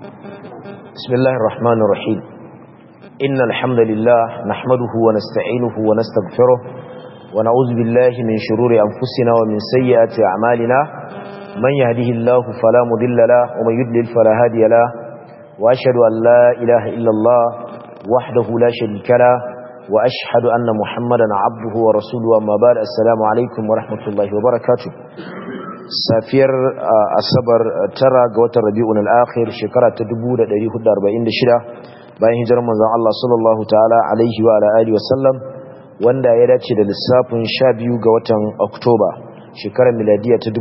بسم الله الرحمن الرحيم إن الحمد لله نحمده ونستعينه ونستغفره ونعوذ بالله من شرور أنفسنا ومن سيئات أعمالنا من يهده الله فلا مضل له ومن يضلل فلا هادي له وأشهد أن لا إله إلا الله وحده لا شريك له وأشهد أن محمدا عبده ورسوله أما بعد السلام عليكم ورحمة الله وبركاته safiyar asabar tara ga watan rabi'un al-akhir shekara ta 1446 bayan hijirar manzon Allah sallallahu ta'ala alaihi wa ala alihi wasallam wanda ya dace da lissafin 12 ga watan Oktoba shekarar miladiya ta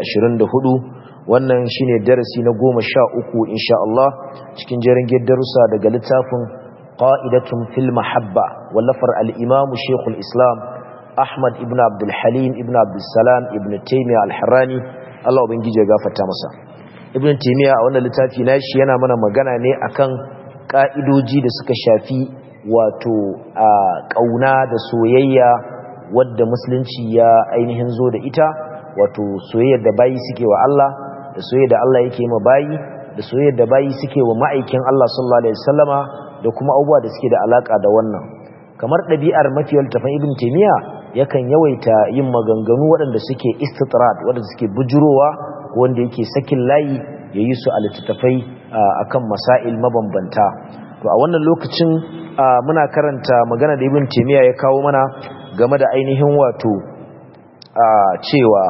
2024 wannan shine darasi na 13 insha Allah cikin jerin darussa daga littafin qa'idatun fil mahabba wallafar al-imam Sheikhul Islam Ahmad ibn Abdul Halim ibn Abdul Salam ibn Taymiyyah al-Harrani Allah ubangiji ya gafarta masa Ibn Taymiyyah a wannan littafi nashi yana mana magana ne akan ka'idoji da suka shafi wato a kauna da soyayya wadda musulunci ya ainihin zo da ita wato soyayyar da bayi suke wa Allah da soyayyar da Allah yake ma bayi da soyayyar da bayi suke wa ma'aikin Allah sallallahu alaihi wasallama da kuma abubuwa da suke da alaka da wannan kamar ɗabi'ar mafiyar tafan ibn taymiya yakan yawaita yin maganganu waɗanda suke istitrat waɗanda suke bujurowa wanda yake sakin layi ya yi su a littattafai akan masail mabambanta to a wannan lokacin muna karanta magana da ibn taymiya ya kawo mana game da ainihin wato cewa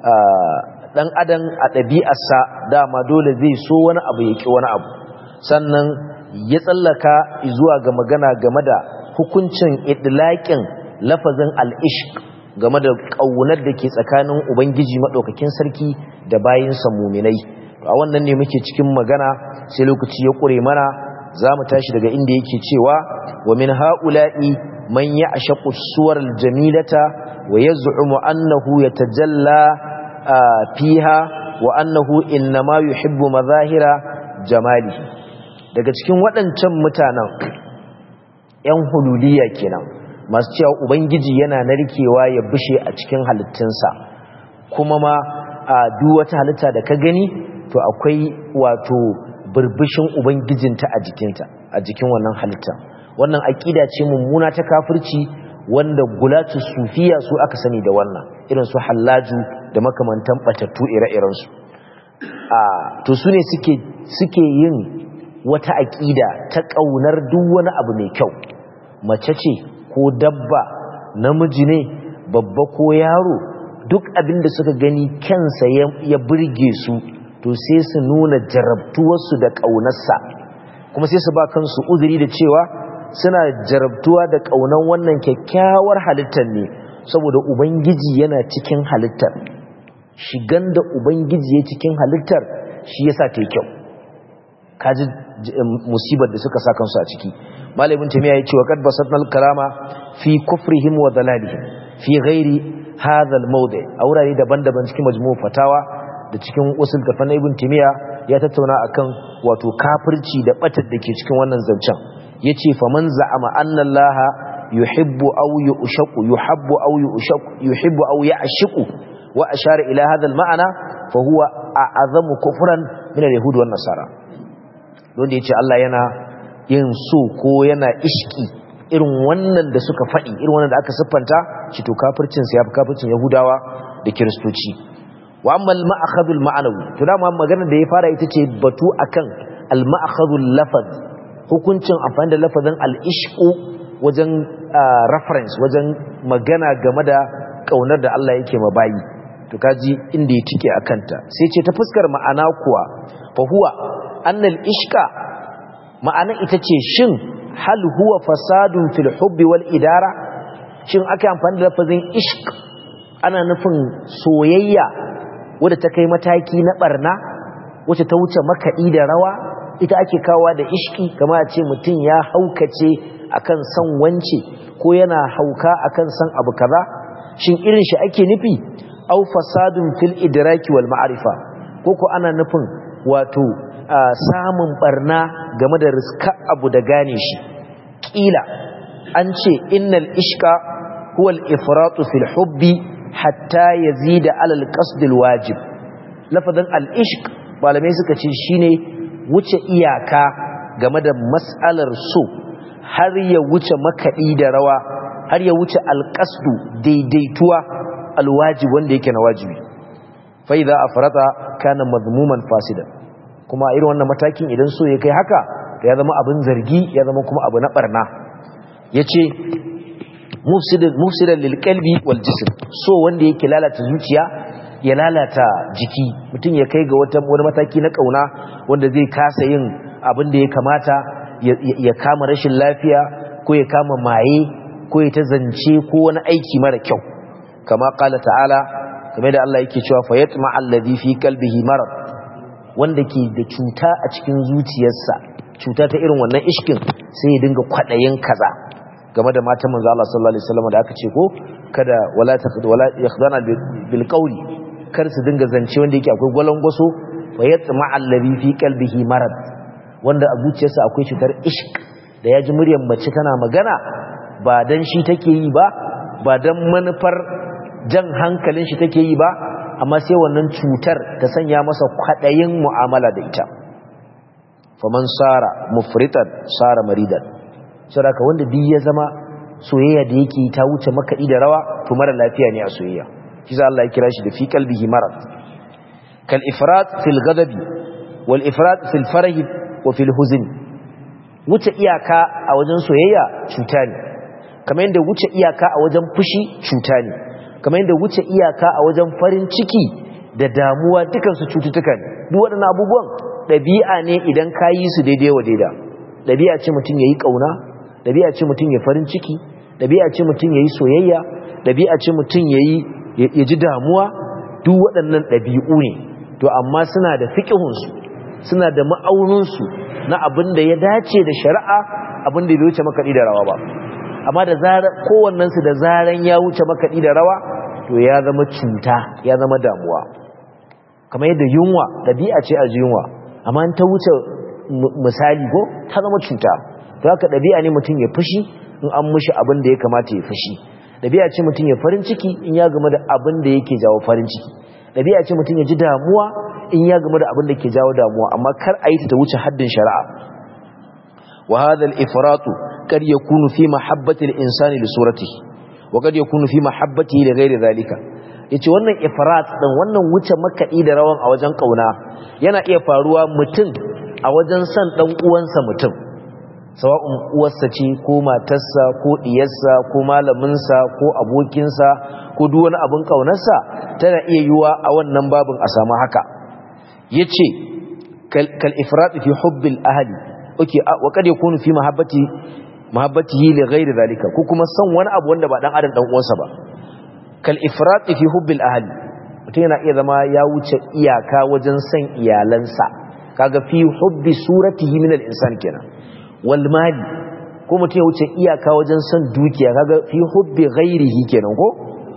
dan adam a ɗabi'arsa dama dole zai so wani abu ya ki wani abu sannan ya tsallaka zuwa ga magana game da hukuncin idlaƙin lafazin al'ishq game da ƙaunar da ke tsakanin Ubangiji maɗaukakin sarki da bayinsa muminai. A wannan ne muke cikin magana sai lokaci ya ƙure mana za mu tashi daga inda yake cewa wa min ha'ula'i man ya a shaƙusuwar jamilata wa ya zu'umu annahu ya tajalla fiha wa annahu innama yuhibbu mazahira jamali daga cikin waɗancan mutanen ‘yan hululiya kenan masu cewa ubangiji yana narkewa ya bushe a cikin halittunsa kuma ma a duk wata halitta da ka gani to akwai wato burbushin ubangijinta a jikinta a jikin wannan halitta wannan aƙida ce mummuna ta kafirci wanda gulatu sufiya su aka sani da wannan irin su hallaju da makamantan batattu ire-irensu to su ne suke yin wata aƙida ta ƙaunar duk wani abu mai kyau mace ce ko dabba namiji ne babba ko yaro duk abin da suka gani kansa ya burge su to sai su nuna jarabtuwarsu da ƙaunarsa kuma sai su ba kansu uzuri da cewa suna jarabtuwa da ƙaunar wannan kyakkyawar halittar ne saboda ubangiji yana cikin halittar shigan da ubangiji ya cikin halittar shi yasa ta yi kyau kaji musibar da suka sa kansu a ciki malamin tamiya ya ce wa kad basatnal kalama fi kufrihim wa dalalihim fi ghairi hadha al-mawdi a wurare daban-daban cikin majmu' fatawa da cikin usul tafan ibn tamiya ya tattauna akan wato kafirci da batar da ke cikin wannan zancen yace faman za'ama anna allaha yuhibbu aw yushaqu yuhibbu aw yushaqu yuhibbu aw ya'shiqu wa ashara ila hadha al-ma'na fa huwa a'zamu kufran min al-yahud wan nasara don da yace Allah yana yin so ko yana ishki irin wannan da suka faɗi irin wannan da aka siffanta shi to kafircinsa ya fi kafircin yahudawa da kiristoci wa amma al-ma'akhadul ma'anawi to dama magana da ya fara ita ce batu akan al-ma'akhadul lafaz hukuncin amfani da lafazin al-ishqu wajen reference wajen magana game da kaunar da Allah yake ma bayi to kaji inda ya tike akanta sai ce ta fuskar ma'ana kuwa fa huwa annal ishqa ma'ana ita ce shin hal huwa fasadun fil hubbi wal idara shin aka amfani da lafazin ishq ana nufin soyayya wadda ta kai mataki na barna wacce ta wuce makaɗi da rawa ita ake kawa da ishki kama a ce mutum ya haukace akan san wance ko yana hauka akan san abu kaza shin irin shi ake nufi au fasadun fil idraki wal ma'rifa ko ko ana nufin wato samun barna game da riska abu da gane shi kila an ce innal ishqa huwa al-ifratu fil hubbi hatta yazida ala al-qasd al-wajib lafazin al-ishq malamai suka ce shine wuce iyaka game da mas'alar so har ya wuce makaɗi da rawa har ya wuce alƙasdu daidaituwa alwajib wanda yake na wajibi fa idza afrata kana madmuman fasidan kuma irin wannan matakin idan so ya kai haka ya zama abin zargi ya zama kuma abu na barna yace mufsidan lil qalbi wal jism so wanda yake lalata zuciya ya lalata jiki mutum ya kai ga wata wani mataki na kauna wanda zai kasa yin abin da ya kamata ya kama rashin lafiya ko ya kama maye ko ya ta zance ko wani aiki mara kyau kama kala ta'ala kamar da Allah yake cewa fayatma alladhi fi qalbihi marad wanda ke da cuta a cikin zuciyarsa cuta ta irin wannan ishkin sai ya dinga kwadayin kaza game da matan manzo Allah sallallahu alaihi wasallam da aka ce ko kada wala taqd wala yakhdana bil qawli kar su dinga zance wanda yake akwai gwalangwaso fayatma alladhi fi qalbihi marad wanda a zuciyarsa akwai cutar ishq da ya ji muryar mace tana magana ba dan shi take yi ba ba dan manufar jan hankalin shi take yi ba amma sai wannan cutar ta sanya masa kwadayin mu'amala da ita faman sara mufritan sara maridan saboda wanda duk ya zama soyayya da yake ta wuce makaɗi da rawa to mara lafiya ne a soyayya shi za Allah ya kira shi da fi qalbihi marad kal ifrat fil ghadabi wal ifrat fil farahi wa fil huzn wuce iyaka a wajen soyayya cuta ne kamar yadda wuce iyaka a wajen fushi cuta ne kamar yadda wuce iyaka a wajen farin ciki da damuwa dukansu cututtuka ne duk waɗannan abubuwan ɗabi'a ne idan ka yi su daidai wa daida ɗabi'a ce mutum ya yi ƙauna ɗabi'a ce mutum ya farin ciki ɗabi'a ce mutum ya yi soyayya ɗabi'a ce mutum ya yi ya ji damuwa duk waɗannan ɗabi'u ne to amma suna da fiƙihunsu suna da ma'auninsu na abin da ya dace da shari'a abin da bai wuce makaɗi da rawa ba amma da zarar kowannensu da zaran ya wuce makaɗi da rawa to ya zama cuta ya zama damuwa kamar yadda yunwa ɗabi'a ce a ji yunwa amma ta wuce misali ko ta zama cuta to haka ɗabi'a ne mutum ya fushi in an mushi abin da ya kamata ya fushi ɗabi'a ce mutum ya farin ciki in ya game da abin da yake jawo farin ciki ɗabi'a ce mutum ya ji damuwa in ya game da abin da ke jawo damuwa amma kar a yi ta wuce haddin shari'a wa hadha al-ifratu kad yakunu fi mahabbati al-insani li suratihi wa kad yakunu fi mahabbatihi li ghairi dhalika yace wannan ifrat din wannan wuce makadi da rawan a wajen kauna yana iya faruwa mutum a wajen san dan uwansa mutum sawa'un uwarsa ce ko matarsa ko diyarsa ko malaminsa ko abokinsa ko duk wani abin kaunarsa tana iya yiwa a wannan babin a samu haka yace kal ifrat fi hubbil ahli okay wa kad yakunu fi mahabbati mahabbatihi li ghairi zalika ko kuma san wani abu wanda ba dan adam dan uwansa ba kal ifrat fi hubbil ahli mutum yana iya zama ya wuce iyaka wajen san iyalansa kaga fi hubbi suratihi min al-insan kenan wal mali ko mutum ya wuce iyaka wajen san dukiya kaga fi hubbi ghairihi kenan ko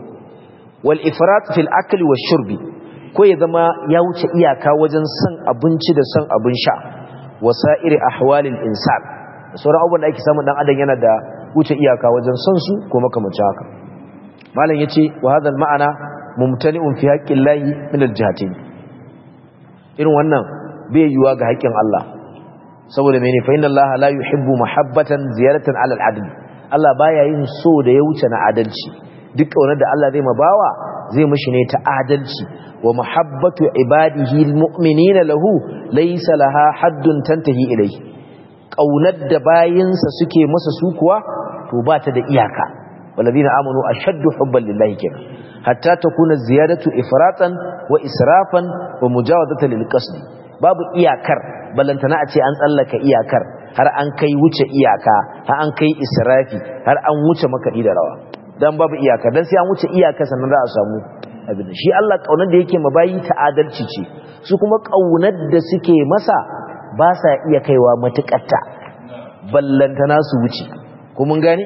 wal ifrat fil akli wash shurbi ko ya zama ya wuce iyaka wajen san abinci da san abin sha wasa'iri ahwalil insan sauran abubuwan da ake samun dan adam yana da wuce iyaka wajen son su ko makamancin haka malam yace wa hadha ma'ana mumtani'un fi haqqil lahi min al-jihatin irin wannan bai yiwa ga haƙƙin Allah saboda mene fa inna Allah la yuhibbu mahabbatan ziyaratan 'ala al-'adl Allah baya yin so da ya wuce na adalci duk kaunar da Allah zai mabawa zai mishi ne ta adalci wa mahabbatu ibadihi al-mu'minina lahu laysa laha haddun tantahi ilayhi ƙaunar da bayinsa suke masa su kuwa to ba ta da iyaka walladina amanu ashaddu hubban lillahi kenan hatta takuna ziyadatu ifratan wa israfan wa mujawazatan lil qasd babu iyakar balantana a ce an tsallaka iyakar har an kai wuce iyaka har an kai israfi har an wuce makadi da rawa dan babu iyaka dan sai an wuce iyaka sannan za a samu abin shi Allah kaunar da yake mabayi ta adalci ce su kuma kaunar da suke masa ba sa iya kaiwa matuƙatta ballantana su wuce ko mun gane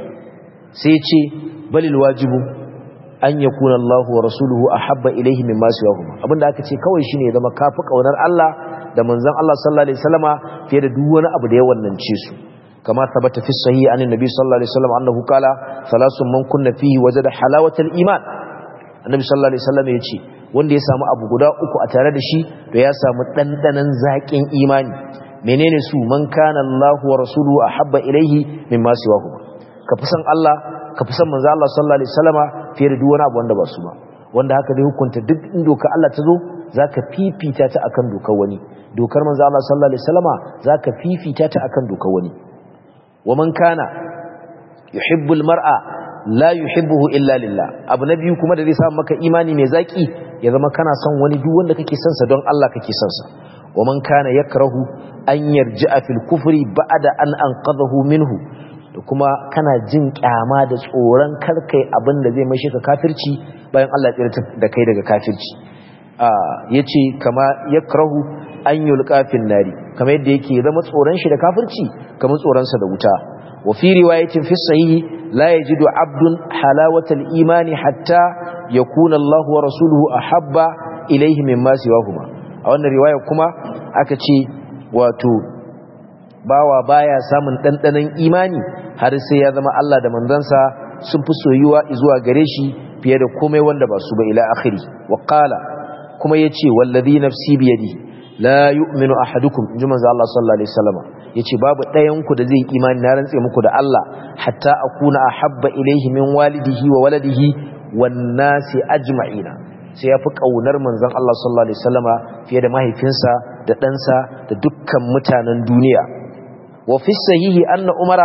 sai ce balil wajibu an yakuna Allah wa rasuluhu ahabba ilayhi mimma siwahuma abinda aka ce kawai shine ya zama kafi kaunar Allah da manzon Allah sallallahu alaihi wasallama fiye da duk wani abu da ya wannance su kama tabbata fi sahih anin nabi sallallahu alaihi wasallam annahu qala salasun man kunna fihi wajada halawatal iman annabi sallallahu alaihi wasallam yace wanda ya samu abu guda uku a tare da shi to ya samu dandanan zakin imani menene su man kana Allahu wa rasuluhu ahabba ilaihi mimma siwahu ka fi san Allah ka fi san manzo Allah sallallahu alaihi wasallama fiye da duk wani abu wanda ba su ba wanda haka dai hukunta duk in doka Allah ta zo zaka fifita ta akan dokar wani dokar manzo Allah sallallahu alaihi wasallama zaka fifita ta akan dokar wani wa man kana yuhibbul mar'a la yuhibbuhu illa lillah abu na biyu kuma da zai samu maka imani mai zaki ya zama kana son wani duk wanda kake son sa don Allah kake son sa wa man kana yakrahu an yarji'a fil kufri ba'da an anqadhahu minhu da kuma kana jin kyama da tsoron karkai abin da zai mashi ka kafirci bayan Allah ya tsira da kai daga kafirci yace kama yakrahu an yulqa fil nari kamar yadda yake zama tsoron shi da kafirci kamar tsoron sa da wuta wa fi riwayatin fi sahihi la yajidu abdun halawatal imani hatta yakuna Allah wa rasuluhu ahabba ilayhi mimma siwahuma a wannan riwaya kuma aka ce wato bawa baya samun dandanan imani har sai ya zama Allah da manzansa sun fi soyuwa zuwa gare shi fiye da komai wanda ba su ba ila akhiri wa qala kuma yace wallazi nafsi bi yadi la yu'minu ahadukum inji manzo Allah sallallahu alaihi wasallam yace babu ɗayan ku da zai imani na rantse muku da Allah hatta akuna ahabba ilaihi min walidihi wa waladihi wan nasi ajma'ina sai yafi kaunar manzon Allah sallallahu alaihi wasallama fiye da mahaifinsa da ɗansa da dukkan mutanen duniya wa fi sahihi anna umara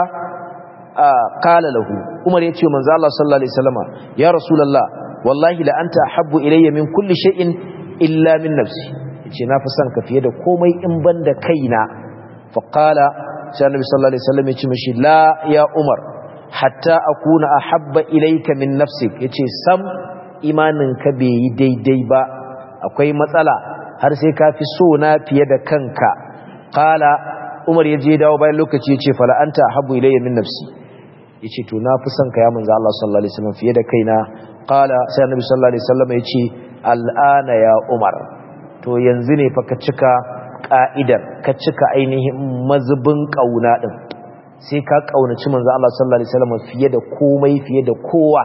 qala lahu umar yace manzo Allah sallallahu alaihi wasallama ya rasulullah wallahi la anta ahabbu ilayya min kulli shay'in illa min nafsi yace na fi son ka fiye da komai in banda kaina fa qala sai annabi sallallahu alaihi wasallam yace mishi la ya umar hatta akuna ahabba ilayka min nafsik yace sam imanin ka bai yi daidai ba akwai matsala har sai ka fi so na fiye da kanka qala umar yaje dawo bayan lokaci yace fala anta ahabbu ilayya min nafsi yace to na fi son ka ya manzo Allah sallallahu alaihi wasallam fiye da kaina qala sai annabi sallallahu alaihi wasallam yace al'ana ya umar to yanzu ne fa ka cika ka'idar ka cika ainihin mazubin kauna din sai ka kaunaci manzo Allah sallallahu alaihi wasallam fiye da komai fiye da kowa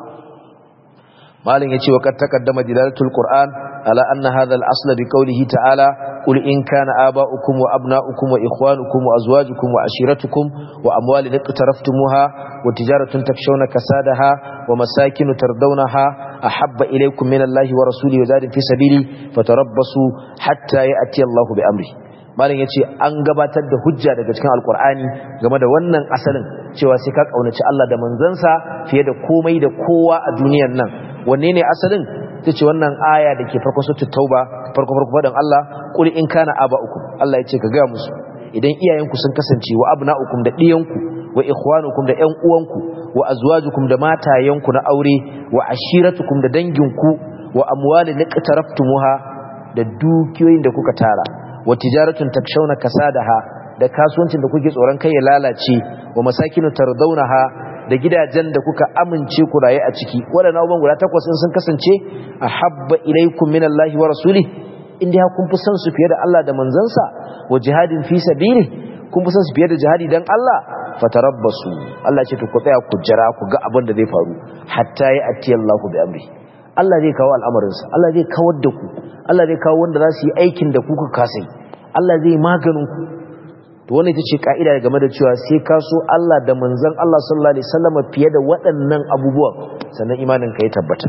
malin yace wa kad taqaddama dilalatul qur'an ala anna hadha al-asl bi qawlihi ta'ala qul in kana aba'ukum wa abna'ukum wa ikhwanukum wa azwajukum wa ashiratukum wa amwalun iqtaraftumuha wa tijaratun takshawna kasadaha wa masakin tardawnaha ahabba ilaykum min Allahi wa rasulihi wa zadin fi sabili fatarabbasu hatta ya'ti Allahu bi amri malin yace an gabatar da hujja daga cikin alqur'ani game da wannan asalin cewa sai ka kaunaci Allah da manzansa fiye da komai da kowa a duniyar nan wanne ne asalin tace wannan aya da ke farko suratul tauba farko farko fadan Allah qul in kana aba'ukum Allah yace ka ga musu idan iyayenku sun kasance wa abna'ukum da diyanku wa ikhwanukum da ƴan uwanku wa azwajukum da matayenku na aure wa ashiratukum da danginku wa amwalin iqtaraftumuha da dukiyoyin da kuka tara wa tijaratun takshawna kasadaha da kasuwancin da kuke tsoron kai ya lalace wa masakinu tardawnaha da gidajen da kuka amince ku raye a ciki waɗannan abubuwan guda takwas sun kasance a habba ilaikum min Allahi wa rasuli inda ya kun fi son su fiye da Allah da manzansa wa jihadin fi sabili kun fi son su fiye da jihadi dan Allah fatarabbasu Allah ce to ku tsaya ku jira ku ga abin da zai faru hatta ya ati Allahu bi amri Allah zai kawo al'amarinsa Allah zai kawar da ku Allah zai kawo wanda za su yi aikin da kuka kasai Allah zai maganin ku to wannan ita ce ka'ida game da cewa sai ka so Allah da manzon Allah sallallahu alaihi wasallam fiye da waɗannan abubuwan sannan imanin ka ya tabbata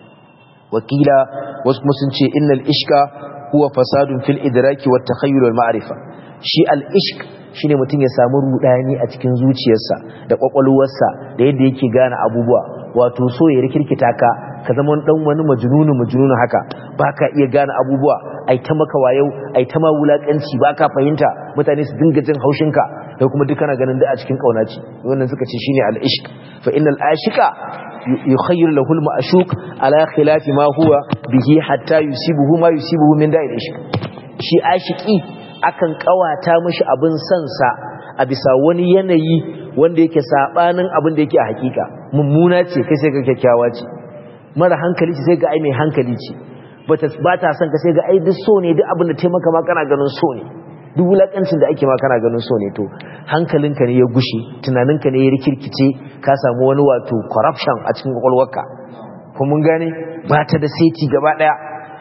wakila wasu kuma sun ce innal ishka huwa fasadun fil idraki wat takhayyul wal ma'rifa shi al ishq shine mutum ya samu rudani a cikin zuciyarsa da kwakwalwarsa da yadda yake gane abubuwa wato so ya rikirkita ka ka zama dan wani majnunu majnunu haka baka iya gane abubuwa ai ta maka wayau ai ta ma wulakanci baka fahimta mutane su dinga jin haushin ka kai kuma duk kana ganin da a cikin kaunaci wannan suka ce shine al-ishq fa innal ashika yukhayyiru lahu al-ma'shuq ala khilafi ma huwa bihi hatta yusibuhu ma yusibuhu min da'il ishq shi ashiki akan kawata mishi abin son sa a bisa wani yanayi wanda yake sabanin abin da yake a hakika mummuna ce kai sai ga kyakkyawa ce mara hankali ce sai ga ai mai hankali ce ba ta son ka sai ga ai duk so ne duk abin da taimaka ma kana ganin so ne duk wulakancin da ake ma kana ganin so ne to hankalinka ne ya gushe tunaninka ne ya rikirkice ka samu wani wato corruption a cikin kwakwalwarka kuma mun gane ba ta da saiti gaba daya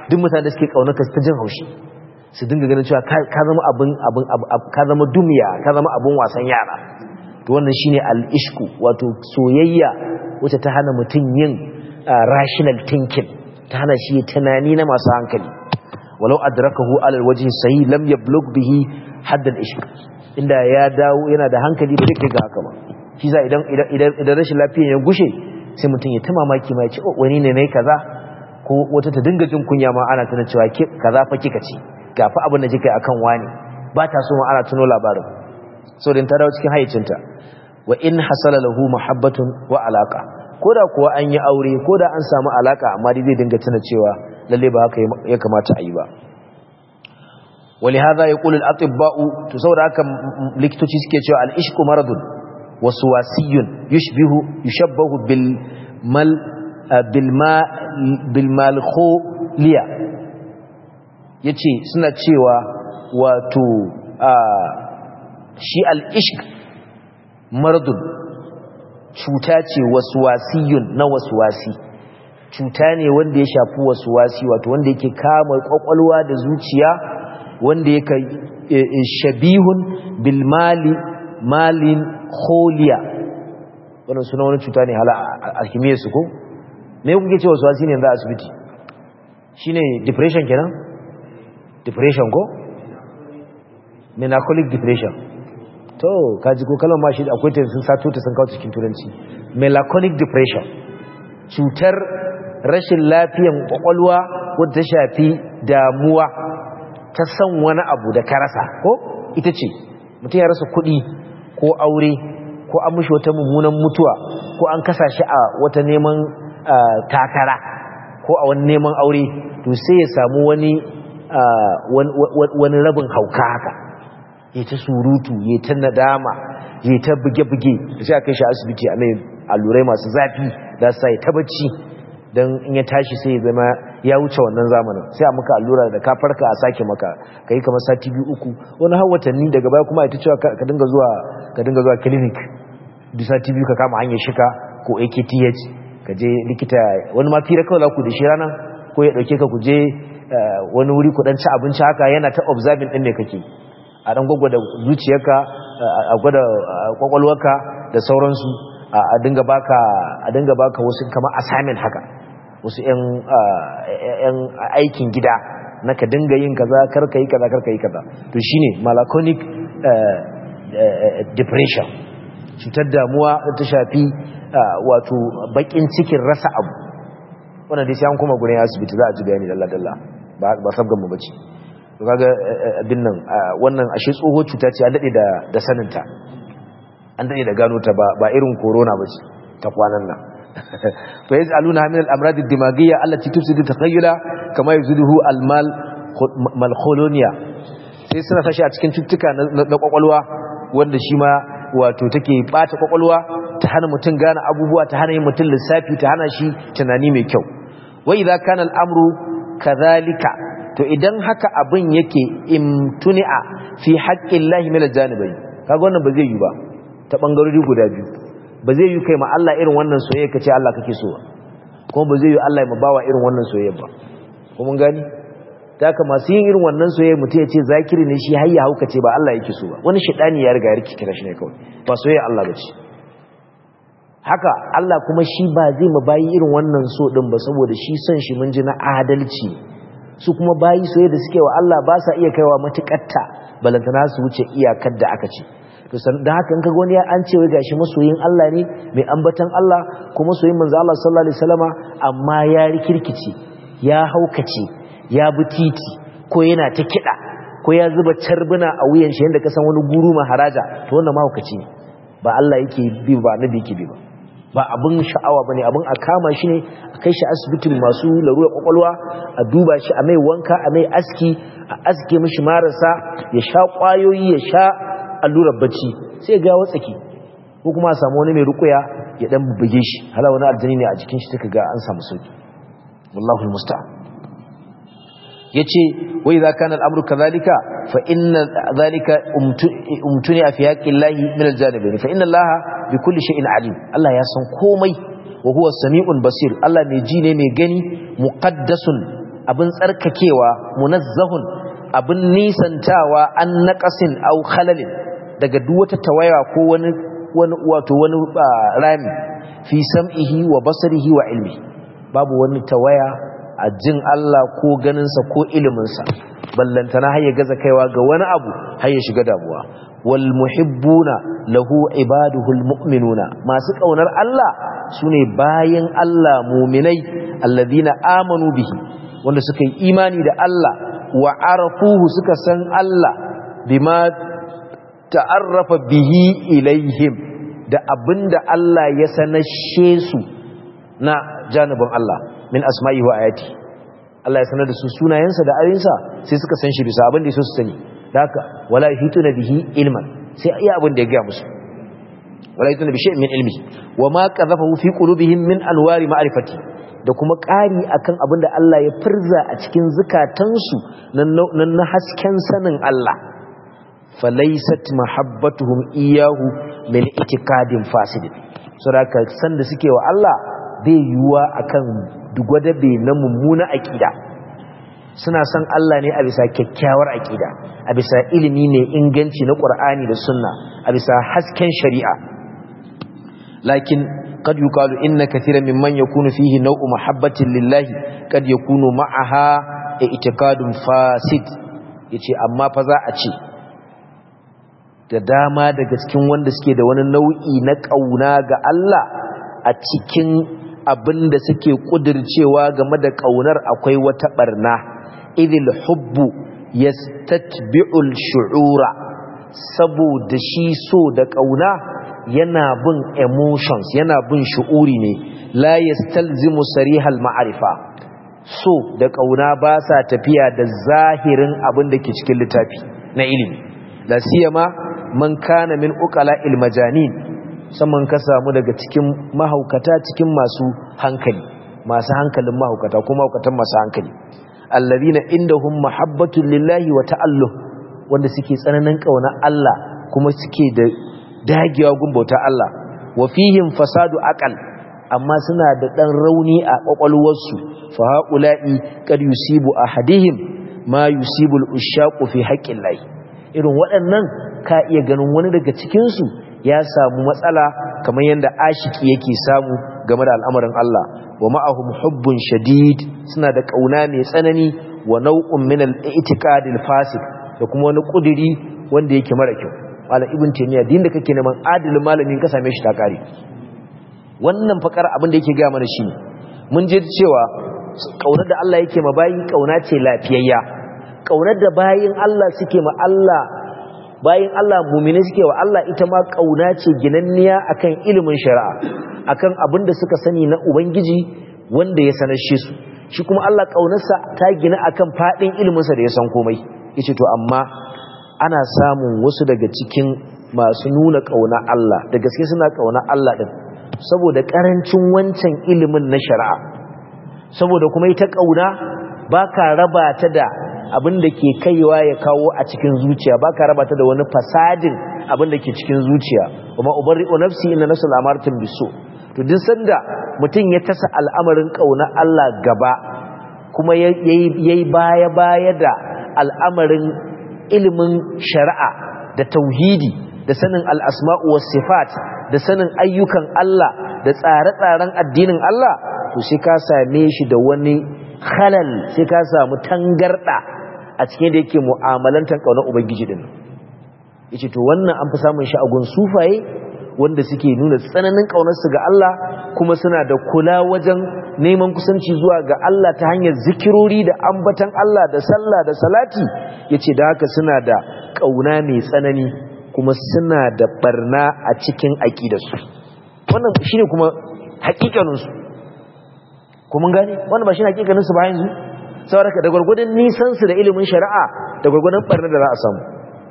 duk mutane da suke kaunarka su ta jin haushi su dinga ganin cewa ka zama abin abin ka zama dumiya ka zama abin wasan yara to wannan shine al-ishku wato soyayya wacce ta hana mutum yin rational thinking ta hana shi tunani na masu hankali walau adrakahu alal wajhi sahih lam yablugh bihi hadd al-ishq inda ya dawo yana da hankali ba zai kai ga haka ba shi za idan idan idan rashin lafiya ya gushe sai mutum ya ta mamaki ma ya ce wani ne nayi kaza ko wata ta dinga jin kunya ma ana tana cewa ke kaza fa kika ce ga fa abin da kika akan wani ba ta so ma ana tuno labarin so din ta dawo cikin hayyacinta wa in hasala lahu muhabbatun wa alaqa koda kuwa an yi aure koda an samu alaka amma dai zai dinga tuna cewa lalle ba haka ya kamata a yi ba ولهذا يقول الاطباء تصور haka likitoci suke cewa al-ishqu maradun waswasiyun yushbihu yushabbahu bil mal bil ma bil malkholiya yace suna cewa wato shi al-ishq maradun cuta ce waswasiyun na waswasi cuta ne wanda ya shafi waswasi wato wanda yake kama kwakwalwa da zuciya wanda yake shabihun bil mali malin kholiya wannan suna wani cuta ne hala alkimiyar su ko me kuke cewa waswasi ne za a asibiti shine depression kenan depression ko melancholic depression to kaji ko kalmar ma shi akwai ta sun sato ta sun kawo cikin turanci melancholic depression cutar rashin lafiyan kwakwalwa wadda ta shafi damuwa ta san wani abu da ka rasa ko ita ce mutum ya rasa kuɗi ko aure ko an mushi wata mummunan mutuwa ko an kasa shi a wata neman takara ko a wani neman aure to sai ya samu wani wani rabin hauka haka ya ta surutu ya ta nadama ya ta buge-buge da sai a kai shi asibiti a mai allurai masu zafi da sa ya ta bacci don in ya tashi sai ya zama ya wuce wannan zamanin sai a maka allura da ka farka a sake maka ka yi kamar sati biyu uku wani har watanni daga baya kuma ita cewa ka dinga zuwa ka dinga zuwa clinic duk sati biyu ka kama hanyar shika ko AKTH ka je likita wani ma fira kawai za ku da shi ranar ko ya dauke ka ku je wani wuri ku dan ci abinci haka yana ta observing din ne kake a dan gwagwada zuciyarka a gwada kwakwalwarka da sauransu a dinga baka a dinga baka wasu kamar assignment haka wasu yan aikin gida na ka dinga yin kaza karka yi kaza karka yi kaza to shine malaconic depression cutar damuwa da ta shafi wato bakin cikin rasa abu wannan dai sai an kuma gurin asibiti za a ji bayani dalla dalla ba ba sabgan mu bace to kaga abin nan wannan ashe tsoho cuta ce an dade da da saninta an dade da gano ta ba ba irin corona bace ta kwanan nan fa yaz'aluna min al-amrad ad-dimagiyya allati tufsidu takhayyula kama yuziduhu al-mal malkholonia sai suna sashi a cikin cututtuka na kwakwalwa wanda shi ma wato take bata kwakwalwa ta hana mutum gane abubuwa ta hana yin mutum lissafi ta hana shi tunani mai kyau wa idza kana al-amru kadhalika to idan haka abin yake imtuni'a fi haqqillahi min al-janibayn kaga wannan ba zai yi ba ta bangarori guda biyu ba zai yi kai ma Allah irin wannan soyayya kace Allah kake so ba kuma ba zai yi Allah ya bawa irin wannan soyayya ba ko mun gani ta haka masu yin irin wannan soyayya mutum ya ce zakiri ne shi har ya hauka ce ba Allah yake so ba wani shedani ya riga ya rike kira shi ne kawai ba soyayya Allah ba ce haka Allah kuma shi ba zai ma bayi irin wannan so din ba saboda shi son shi mun ji na adalci su kuma bayi soyayya da suke wa Allah ba sa iya kaiwa matukatta balantana su wuce iyakar da aka ce to da haka in kaga wani ya an ce wai gashi masoyin Allah ne mai ambatan Allah ko masoyin manzo Allah sallallahu alaihi wasallama amma ya rikirkice ya haukace ya bi titi ko yana ta kida ko ya zuba carbuna a wuyan shi yanda ka san wani guru maharaja to wannan mahaukaci ne ba Allah yake bi ba nabi yake bi ba ba abin sha'awa bane abin a kama shi ne a kai shi asibitin masu larurar kwakwalwa a duba shi a mai wanka a mai aski a aske mishi marasa ya sha kwayoyi ya sha allurar bacci sai ga watsaki ko kuma a samu wani mai rukuya ya dan buge shi hala wani aljani ne a jikin shi take ga an samu sauki wallahi almusta'an yace wa idza kana al-amru kadhalika fa inna dhalika umtuni fi haqqi llahi min al-janibayn fa inna allaha bi kulli shay'in alim Allah ya san komai wa huwa sami'un basir Allah mai ji ne mai gani muqaddasun abin tsarkakewa munazzahun abin nisantawa an naqasin aw khalalin daga duk wata tawaya ko wani wani wato wani rami fi sam'ihi wa basarihi wa ilmi babu wani tawaya a jin Allah ko ganinsa ko iliminsa ballantana har ya gaza kaiwa ga wani abu har ya shiga damuwa wal muhibbuna lahu ibaduhul mu'minuna masu kaunar Allah sune bayan Allah mu'minai alladhina amanu bihi wanda suka yi imani da Allah wa arafuhu suka san Allah bima ta'arrafa bihi ilaihim da abinda Allah ya sanashe su na janibin Allah min asma'i wa ayati Allah ya sanar da su sunayensa da ayoyinsa sai suka san shi bisa abin da yaso su sani da haka wala yahituna bihi ilman sai iya abin da ya ga musu wala yahituna bi shay'in min ilmi wa ma qadhafahu fi qulubihim min anwari ma'rifati da kuma ƙari akan abin da Allah ya firza a cikin zukatansu nan na hasken sanin Allah falaisat mahabbatuhum iyahu min itikadin fasidin saboda san da suke wa Allah bai yiwuwa akan dugwadabe na mummuna aqida suna san Allah ne a bisa kyakkyawar aqida a bisa ilimi ne inganci na Qur'ani da Sunna a bisa hasken shari'a lakin قد يقال إن كثيرا ممن يكون فيه نوع محبة لله قد يكون معها اعتقاد فاسد yace amma fa za a ce da dama daga cikin wanda suke da wani nau'i na kauna ga Allah a cikin abin da suke kudircewa game da kaunar akwai wata barna idil hubbu yastatbi'ul shu'ura saboda shi so da kauna yana bin emotions yana bin shu'uri ne la yastalzimu sarihal ma'arifa so da kauna ba sa tafiya da zahirin abin da ke cikin littafi na ilimi la siyama man kana min uqala il majanin saman ka samu daga cikin mahaukata cikin masu hankali masu hankalin mahaukata kuma mahaukatan masu hankali alladhina indahum mahabbatun lillahi wa ta'alluh wanda suke tsananin kauna Allah kuma suke da dagewa gumbauta Allah wa fihim fasadu aqal amma suna da dan rauni a kwakwalwarsu fa haula'i kad yusibu ahadihim ma yusibu al-ushaqu fi haqqillahi irin waɗannan ka iya ganin wani daga cikin su ya samu matsala kamar yanda ashiki yake samu game da al'amarin Allah wa ma'ahum hubbun shadid suna da kauna mai tsanani wa nau'un min al-i'tiqad al-fasik da kuma wani kudiri wanda yake mara kyau malam ibn taymiya din da kake neman adilin malamin ka same shi ta kare wannan fakar abin da yake ga mana shi mun je cewa kaunar da Allah yake ma bayi kauna ce lafiyayya kaunar da bayin Allah suke ma Allah bayin Allah mu'mini suke wa Allah ita ma kauna ce ginanniya akan ilimin shari'a akan abin da suka sani na ubangiji wanda ya sanar shi su shi kuma Allah kaunarsa ta gina akan fadin iliminsa da ya san komai yace to amma ana samun wasu daga cikin masu nuna ƙauna Allah da gaske suna ƙauna Allah ɗin saboda ƙarancin wancan ilimin na shari'a saboda kuma ita ƙauna ba ka raba ta da abin da ke kaiwa ya kawo a cikin zuciya ba ka raba ta da wani fasadin abin da ke cikin zuciya kuma ubari o nafsi inna nasul amartin biso to duk sanda mutum ya tasa al'amarin ƙauna Allah gaba kuma yayi baya baya da al'amarin ilimin shari'a da tauhidi da sanin al'asma'u was sifat da sanin ayyukan Allah da tsare-tsaren addinin Allah to sai ka same shi da wani halal sai ka samu tangarda a cikin da yake mu'amalantar kaunar ubangiji din yace to wannan an fi samun shi a gun sufaye wanda suke nuna tsananin kaunarsu ga Allah kuma suna da kula wajen neman kusanci zuwa ga Allah ta hanyar zikirori da ambatan Allah da sallah da salati yace da haka suna da kauna mai tsanani kuma suna da barna a cikin aqidarsu wannan shine kuma hakikanin su kuma gane wannan ba shine hakikanin su ba yanzu saboda da gurgurdan nisan su da ilimin shari'a da gurgurdan barna da za a samu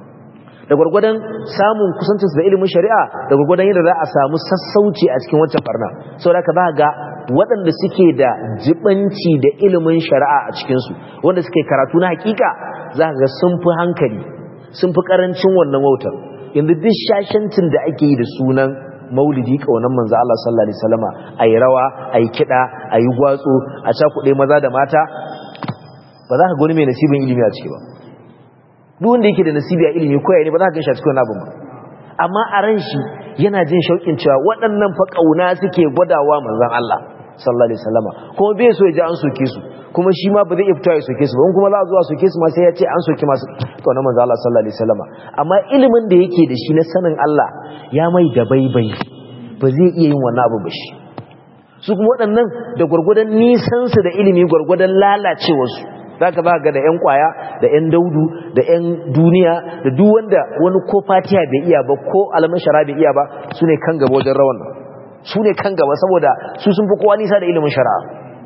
da gwargwadon samun kusancinsu da ilimin shari'a da gwargwadon yadda za a samu sassauci a cikin wancan barna sau da ka ba ga waɗanda suke da jibanci da ilimin shari'a a cikinsu wanda suke karatu na hakika za ka ga sun fi hankali sun fi ƙarancin wannan wautar yanzu duk shashancin da ake yi da sunan maulidi ƙaunar manzo Allah sallallahu alaihi wasallama ayi rawa ayi kiɗa ayi gwatsu a cakuɗe maza da mata ba za ka gani mai nasibin ilimi a ciki ba duk wanda yake da nasibi a ilimi ko ne ba za ka ganshi a cikin abin ba amma a ran shi yana jin shauƙin cewa waɗannan fa ƙauna suke gwadawa manzon Allah sallallahu alaihi wasallama kuma bai so ya ji an soke su kuma shi ma ba zai iya fitowa ya soke su ba in kuma za a zuwa soke su ma sai ya ce an soke masu ƙaunar manzon Allah sallallahu alaihi wasallama amma ilimin da yake da shi na sanin Allah ya mai da baibai ba zai iya yin wannan abu ba shi su kuma waɗannan da gwargwadon nisansu da ilimi gwargwadon lalacewarsu za ka ga da 'yan kwaya da 'yan daudu da 'yan duniya da duk wanda wani ko fatiha bai iya ba ko alamun shara bai iya ba su ne kan gaba wajen rawan nan su ne kan gaba saboda su sun fi kowa nisa da ilimin shari'a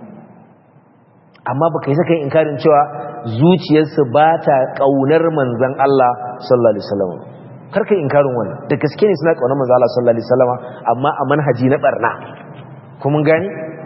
amma baka yi saka yin inkarin cewa zuciyarsu ba ta ƙaunar manzan Allah sallallahu alaihi wasallam karka inkarin wannan da gaske ne suna ƙaunar manzan Allah sallallahu alaihi wasallam amma a manhaji na barna kuma gani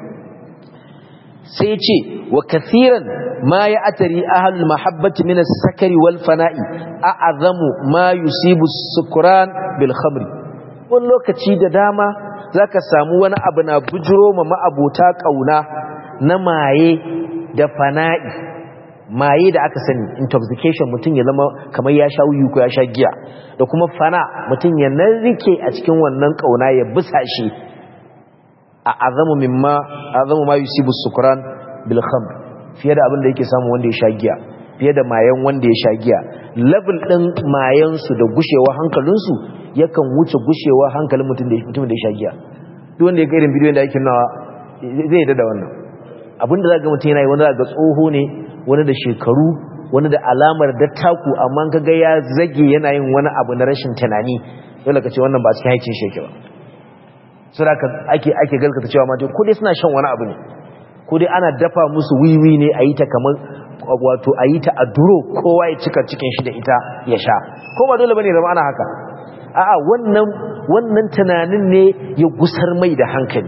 sai ce wa kathiran ma ya atari ahlul mahabbati min as-sakari wal fana'i a'azamu ma yusibu sukran bil khamri wani lokaci da dama zaka samu wani abu na bujiro ma ma'abota kauna na maye da fana'i maye da aka sani intoxication mutum ya zama kamar ya sha wuyu ko ya sha giya da kuma fana mutum ya narke a cikin wannan kauna ya bisa shi a azamu mimma azamu ma yusibu sukran bil khamr fiye da abin da yake samu wanda ya sha giya fiye da mayan wanda ya sha giya level din mayan su da gushewa hankalin su yakan wuce gushewa hankalin mutum da mutum da ya sha giya duk wanda ya ga irin bidiyon da yake nawa zai yi da wannan abin da zaka mutum yana yi wani zaka tsoho ne wani da shekaru wani da alamar dattaku amma kaga ya zage yana yin wani abu na rashin tunani dole ka ce wannan ba cikin haicin sheke ba suraka ake ake galkata cewa mata ko dai suna shan wani abu ne ko dai ana dafa musu wiwi ne a yi ta kamar wato a yi ta a duro kowa ya cika cikin shi da ita ya sha ko ba dole bane zama ana haka a'a wannan wannan tunanin ne ya gusar mai da hankali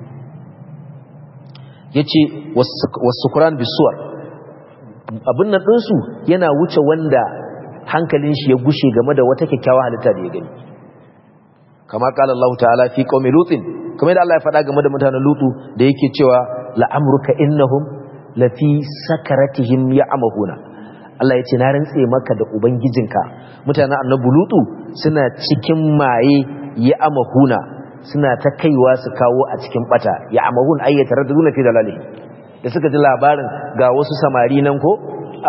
yace wasukuran bisuwar abin nan ɗinsu yana wuce wanda hankalin shi ya gushe game da wata kyakkyawa halitta da ya gani kama kala Allah ta'ala fi qaumi lutin kuma da Allah ya faɗa game da mutanen lutu da yake cewa la'amruka innahum lafi sakaratihim ya'mahuna Allah ya ce na rantse maka da ubangijinka mutanen annabi lutu suna cikin maye ya'mahuna suna ta kaiwa su kawo a cikin bata ya'mahun ayyata raduna fi dalali da suka ji labarin ga wasu samari nan ko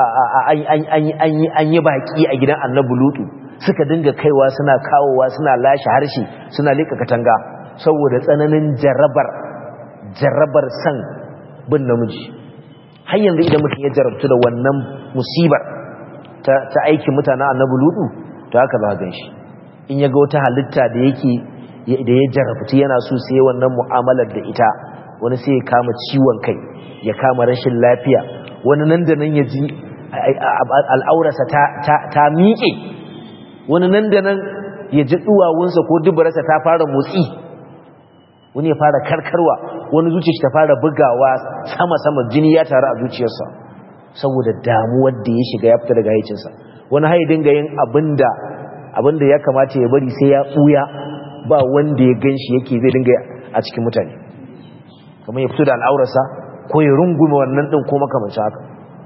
an yi baki a gidan annabi lutu suka dinga kaiwa suna kawowa suna lashe harshe suna leka katanga saboda tsananin jarabar jarabar san bin namiji har yanzu idan mutum ya jarabtu da wannan musibar ta, aikin mutanen annabi lutu to haka za gan shi in ya ga wata halitta da yake da ya jarabtu yana so sai wannan mu'amalar da ita wani sai ya kama ciwon kai ya kama rashin lafiya wani nan da nan ya ji al'aurarsa ta miƙe wani nan da nan ya ji duwawunsa ko dubararsa ta fara motsi wani ya fara karkarwa wani zuciya ta fara bugawa sama-sama jini ya taru a zuciyarsa saboda damuwar da ya shiga ya fita daga haicinsa wani hai dinga yin abinda abinda ya kamata ya bari sai ya ɓuya ba wanda ya gan shi yake zai dinga a cikin mutane kamar ya fito da al'aurarsa ko ya rungume wannan ɗin ko makamancin haka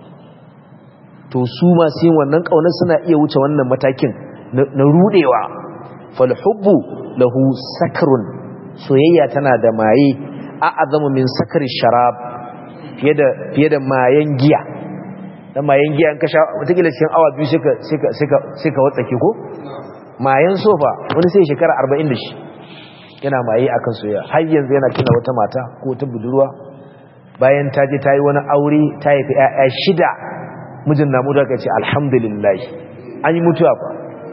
to su masu yin wannan ƙaunar suna iya wuce wannan matakin na rudewa falhubbu lahu sakrun soyayya tana da maye a'azamu min sakari sharab fiye da fiye da mayen giya dan mayen giya in ka sha wataƙila cikin awa biyu sai ka sai ka sai ka sai ka watsake ko mayen sofa wani sai shekara 40 da shi yana maye akan soyayya har yanzu yana tuna wata mata ko ta budurwa bayan ta je ta yi wani aure ta haifi 'ya'ya shida mijin namu da ka ce alhamdulillah an yi mutuwa fa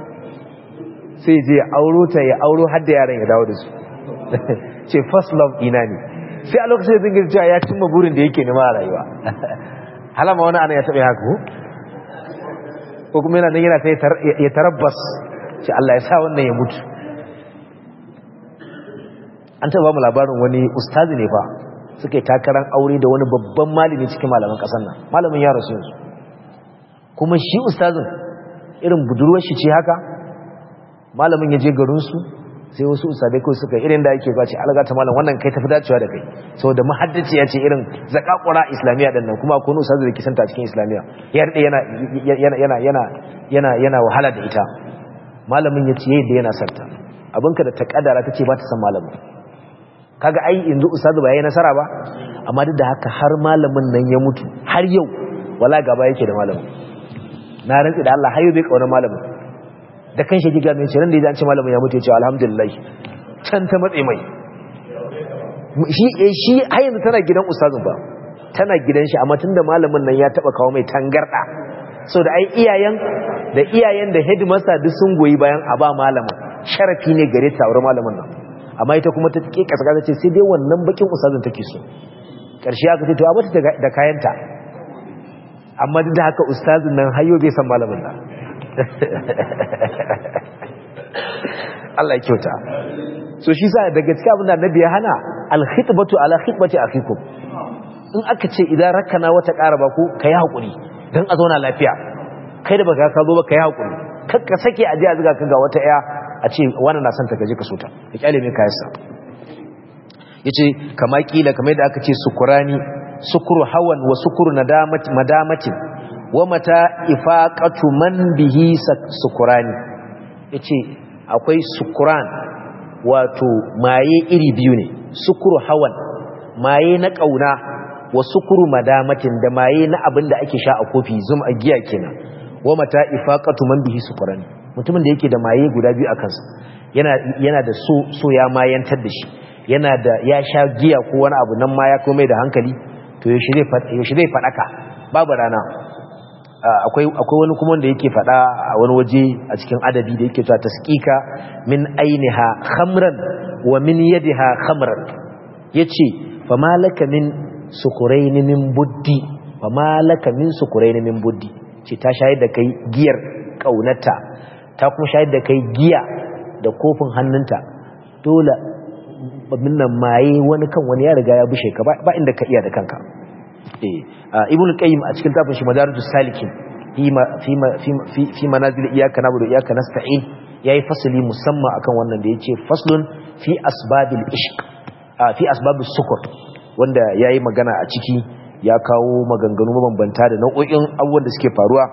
sai je ya auro ta ya auro har da yaran ya dawo da su ce first love ina ne sai a lokacin da zingir cewa ya cimma burin da yake nema a rayuwa halama wani ana ya taɓa haka ko ko kuma yana nan yana ta ya tarabbas ce Allah ya sa wannan ya mutu an taɓa mu labarin wani ustazi ne fa suka yi takarar aure da wani babban malami cikin malaman ƙasar nan malamin ya rasu yanzu kuma shi ustazin irin budurwar shi ce haka malamin ya je garinsu sai wasu usadai kawai suka irin da ake bace alga ta malam wannan kai tafi dacewa da kai saboda muhaddaci ya ce irin zakakura islamiyya din nan kuma akwai wani ustazu da ke santa cikin islamiyya ya rade yana yana yana yana yana yana wahala da ita malamin ya ce yadda yana santa abinka da ta kadara ta ce ba ta san malamin kaga ai yanzu ustazu ba yayi nasara ba amma duk da haka har malamin nan ya mutu har yau wala gaba yake da malamin na rantsi da Allah har yau bai kauna malamin da kan shi giga mai ciran da ya ce malamin ya mutu ya ce alhamdulillah can ta matse mai shi shi har yanzu tana gidan ustazin ba tana gidan shi amma tunda malamin nan ya taba kawo mai tangarda so da ai iyayen da iyayen da headmaster duk sun goyi bayan a ba malamin sharafi ne gare ta aure malamin nan amma ita kuma ta ke kasa kasa ce sai dai wannan bakin ustazin take so karshe aka ce to a bata da kayanta amma duk da haka ustazin nan hayo bai san malamin nan Allah ya kyauta so shi sa daga cikin abin da annabi ya hana al-khitbatu ala khitbati akhikum in aka ce idan rakana wata ƙara ba ku kai hakuri dan a zauna lafiya kai da baka ka zo ba kai hakuri kakka sake aje a zuga ka ga wata ya a ce wannan na son ta kaje ka so ta ka kyale mai kayansa yace kama kila kamar da aka ce sukurani sukuru hawan wa sukuru madamatin wa mata ifaqatu man bihi sukurani yace akwai sukuran wato maye iri biyu ne sukuru hawan maye na kauna wa sukuru madamatin da maye na abin da ake sha a kofi zum a giya kenan wa mata ifaqatu man bihi sukurani mutumin da yake da maye guda biyu a kansa yana yana da so so ya mayantar da shi yana da ya sha giya ko wani abu nan ma ya komai da hankali to yaushe zai faɗaka babu rana akwai wani kuma wanda yake faɗa a wani waje a cikin adabi da yake cewa tasqika min ainiha khamran wa min yadiha khamran yace fa malaka min sukurain min buddi fa malaka min sukurain min buddi ce ta shayar da kai giyar kaunata ta kuma shayar da kai giya da kofin hannunta dole babin nan maye wani kan wani ya riga ya bushe ka ba inda ka iya da kanka ibn qayyim a cikin tafin shi madarijus salikin fi fi manazil iyyaka na'budu wa iyyaka nasta'in yayi fasali musamman akan wannan da yace faslun fi asbabil ishq fi asbabus sukur wanda yayi magana a ciki ya kawo maganganu mabambanta da nau'o'in abubuwan da suke faruwa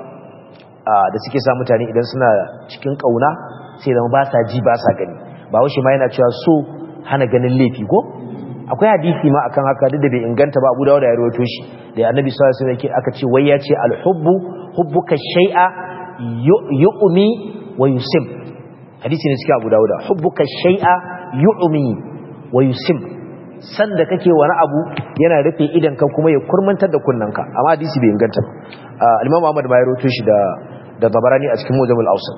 da suke sa mutane idan suna cikin kauna sai zama ba sa ji ba sa gani ba washe ma yana cewa so hana ganin laifi ko akwai hadisi ma akan haka duk da bai inganta ba Abu Dawud ya rawaito shi da Annabi sallallahu alaihi wasallam yake aka ce wai ya ce al-hubbu hubbuka shay'a yu'mi wa yusim hadisi ne cikin Abu Dawud hubbuka shay'a yu'mi wa yusim san da kake wani abu yana rufe idan ka kuma ya kurmantar da kunnanka amma hadisi bai inganta ba al-Imam Ahmad ma ya rawaito shi da da Tabarani a cikin Mujamul Awsat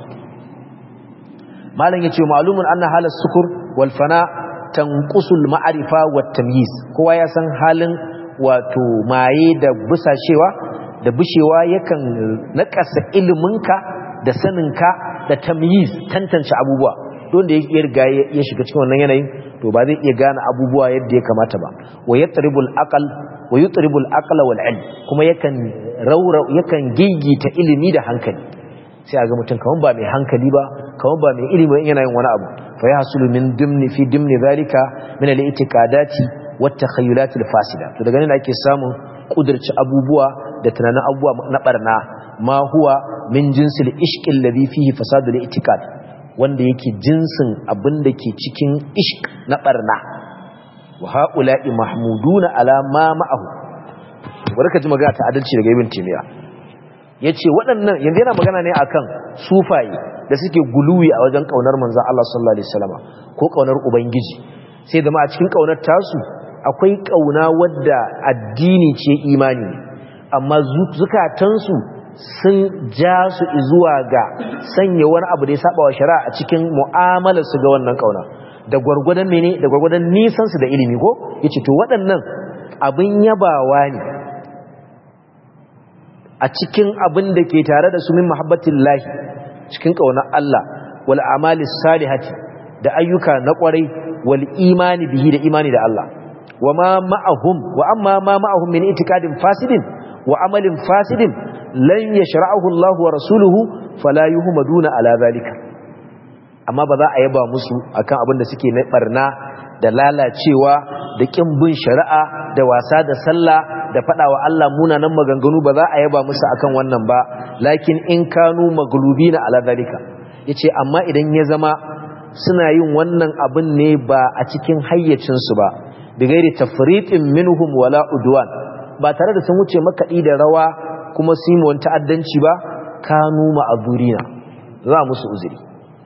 malam yace ma'lumun anna halas sukur wal fana tanqusul ma'rifa wat tamyiz kowa ya san halin wato maye da busashewa da bushewa yakan nakasa iliminka da saninka da tamyiz tantance abubuwa don da ya riga ya shiga cikin wannan yanayin to ba zai iya gane abubuwa yadda ya kamata ba wa yatribul aqal wa yutribul aqla wal ilm kuma yakan raura yakan gigita ilimi da hankali sai a ga mutum kaman ba mai hankali ba kaman ba mai ilimi yana yin wani abu fa yahsulu min dimni fi dimni zalika min al-i'tiqadati wat takhayyulat al-fasida to daga nan ake samun kudurci abubuwa da tunanin abubuwa na barna ma huwa min jinsil ishqi alladhi fihi fasadu al-i'tiqad wanda yake jinsin abin da ke cikin ishq na barna wa haula'i mahmuduna ala ma ma'ahu barka ji magana ta adalci daga ibn timiya ya ce waɗannan yanzu yana magana ne akan sufaye da suke guluwi a wajen ƙaunar manzan Allah sallallahu Alaihi wasallama ko ƙaunar Ubangiji sai zama a cikin ƙaunar tasu akwai ƙauna wadda addini ce imani amma zukatansu sun ja su zuwa ga sanya wani abu da ya saba wa shari'a a cikin mu'amalarsu ga wannan ƙauna da gwargwadon mene da gwargwadon nisansu da ilimi ko yace to waɗannan abin yabawa ne a cikin abin da ke tare da su min muhabbatin lahi cikin ƙaunar Allah wal amali salihati da ayyuka na ƙwarai wal imani bihi da imani da Allah wa ma ma'ahum wa amma ma ma'ahum min itikadin fasidin wa amalin fasidin lan yashra'ahu Allah wa rasuluhu fala yuhmaduna ala zalika amma ba za a yaba musu akan abin da suke na barna da lalacewa da kin bin shari'a da wasa da sallah da fada wa Allah munanan maganganu ba za a yaba musu akan wannan ba lakin in kanu maglubina ala zalika yace amma idan ya zama suna yin wannan abin ne ba a cikin hayyacin su ba bigairi tafriqin minhum wala udwan ba tare da sun wuce makaɗi da rawa kuma su yi wani ta'addanci ba kanu ma'azurina za musu uzuri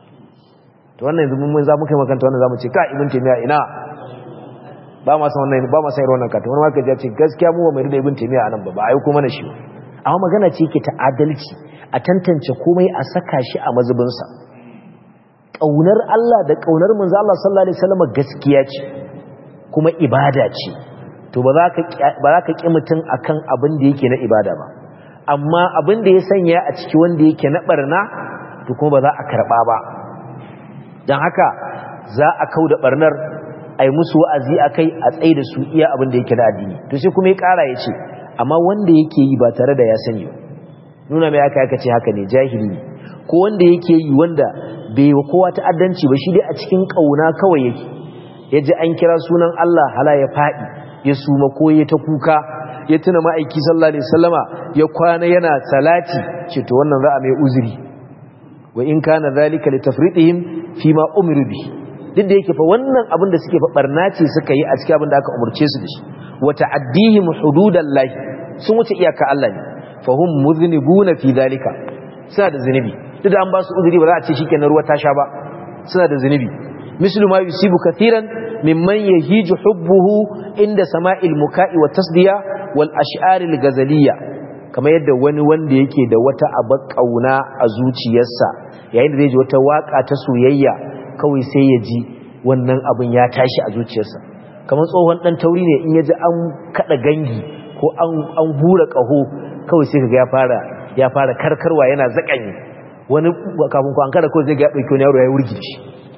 to wannan yanzu mun za mu kai makanta wannan za mu ce ka ibn taymiya ina ba ma san wannan ba ma san irin wannan kata wani maka ya ce gaskiya mu ba mai da ibn taymiya anan ba ba ai kuma na shi amma magana ce yake ta adalci a tantance komai a saka shi a mazubin sa kaunar Allah da kaunar manzo Allah sallallahu alaihi wasallam gaskiya ce kuma ibada ce to ba za ka ƙi mutum a kan abin da yake na ibada ba amma abin da ya sanya a ciki wanda yake na ɓarna to kuma ba za a karɓa ba don haka za a kau da ɓarnar a yi musu wa'azi a kai a tsaye da su iya abin da yake na addini to sai kuma ya ƙara ya ce amma wanda yake yi ba tare da ya sani ba nuna mai aka yaka ce haka ne jahili ne ko wanda yake yi wanda bai wa kowa ta'addanci ba shi dai a cikin ƙauna kawai yake ya ji an kira sunan Allah hala ya faɗi ya suma ko ya ta kuka ya tuna ma'aiki sallallahu alaihi wasallama ya kwana yana salati ce to wannan za a mai uzuri wa in kana zalika li tafridihim fi ma umiru bi duk da yake fa wannan abin da suke fa barna ce suka yi a cikin abin da aka umurce su da shi wa ta'addihim hududallahi sun wuce iyaka Allah ne fa hum mudhnibuna fi zalika suna da zunubi duk da an ba su uzuri ba za a ce shikenan ruwa ta sha ba suna da zunubi mislu ma yusibu kathiran mimman yahiju hubbuhu inda sama'il muka'i wa tasdiya wal ash'aril gazaliya kamar yadda wani wanda yake da wata abar kauna a zuciyarsa yayin da zai ji wata waka ta soyayya kawai sai ya ji wannan abin ya tashi a zuciyarsa kamar tsohon dan tauri ne in ya ji an kada gangi ko an an hura kaho kawai sai kaga ya fara ya fara karkarwa yana zakanye wani kafin ku an kada kawai zai ga ya dauki wani yaro ya wurgi shi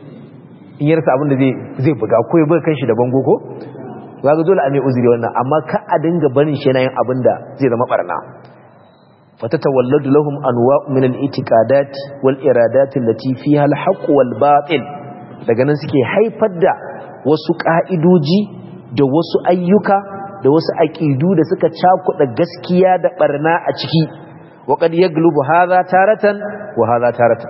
in yarsa abin da zai buga ko ya buga kanshi da bango ko ga dole a mai uzuri wannan amma ka a dinga barin shi yana yin abin da zai zama barna fatatawalladu lahum anwa'u min al-i'tiqadat wal iradat allati fiha al-haqq wal batil daga nan suke haifar da wasu ka'idoji da wasu ayyuka da wasu aqidu da suka cakuɗa gaskiya da barna a ciki wa qad yaglubu hadha taratan wa hadha taratan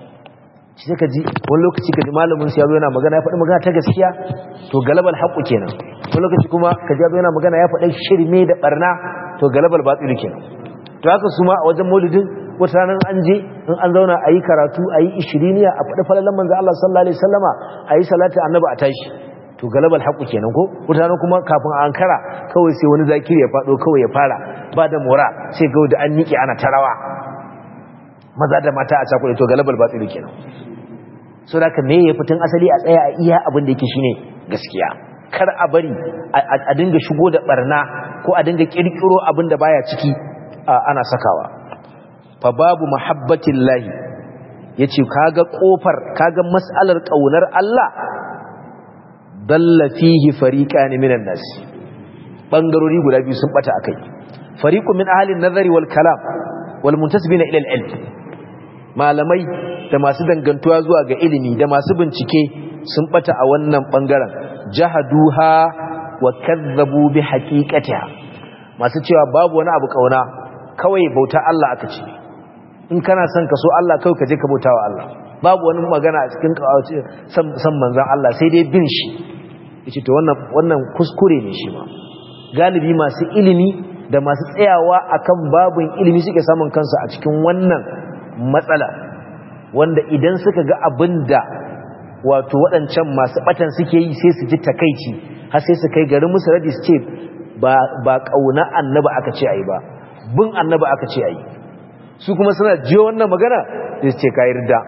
shi sai ka ji wani lokaci ka ji malamin su yazo yana magana ya faɗi magana ta gaskiya to galabal haqqu kenan wani lokaci kuma ka ji yana magana ya faɗi shirme da barna to galabal batilu kenan to haka su ma a wajen maulidin wata ranar an je in an zauna a yi karatu a yi ishiriniya a faɗi falalan manzo Allah sallallahu alaihi wasallama a yi salati annabi a tashi to galabal haqqu kenan ko wata ranar kuma kafin a ankara kawai sai wani zakiri ya faɗo kawai ya fara ba da mora sai ga da an miƙe ana tarawa maza da mata a cakuɗe to galabal batilu kenan so da ka meye fitin asali a tsaya a iya abin da yake shine gaskiya kar a bari a dinga shigo da barna ko a dinga kirkiro abin da baya ciki ana sakawa fa babu muhabbatin lahi yace kaga kofar kaga mas'alar kaunar Allah dalla fihi fariqan minan nas bangarori guda biyu sun bata akai fariqun min ahli an-nazari wal kalam wal muntasibina ila al-ilm malamai da masu dangantuwa zuwa ga ilimi da masu bincike sun bata a wannan bangaren jahaduha wa kazzabu bi haqiqatiha masu cewa babu wani abu kauna kawai bauta Allah aka ce in kana son ka so Allah kawai ka je ka bauta wa Allah babu wani magana a cikin kawace san manzon Allah sai dai bin shi yace to wannan wannan kuskure ne shi ma galibi masu ilimi da masu tsayawa akan babun ilimi suke samun kansu a cikin wannan matsala wanda idan suka ga abin da wato waɗancan masu ɓatan suke yi sai su ji takaici har sai su kai garin musu radi su ce ba ƙauna annaba aka ce a yi ba bin annaba aka ce a yi su kuma suna jiyo wannan magana da su ce ka yi rida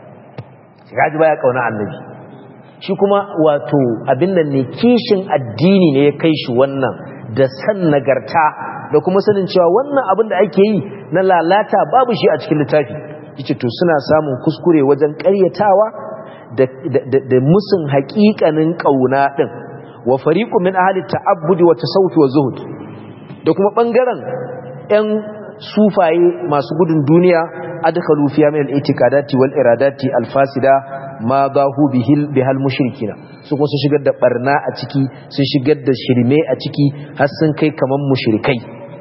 ka ji baya ƙauna annabi shi kuma wato abin nan ne kishin addini ne ya kai shi wannan da san nagarta da kuma sanin cewa wannan abin da ake yi na lalata babu shi a cikin littafi yace to suna samun kuskure wajen ƙaryatawa da da musun haƙiƙanin ƙauna din wa fariqu min ahli ta'abbudi wa tasawuf wa zuhud da kuma bangaren ɗan sufaye masu gudun duniya adkhalu fiya min al-i'tiqadati wal iradati al-fasida ma bahu bihil bihal mushrikina su kuma sun shigar da barna a ciki sun shigar da shirme a ciki har sun kai kaman mushrikai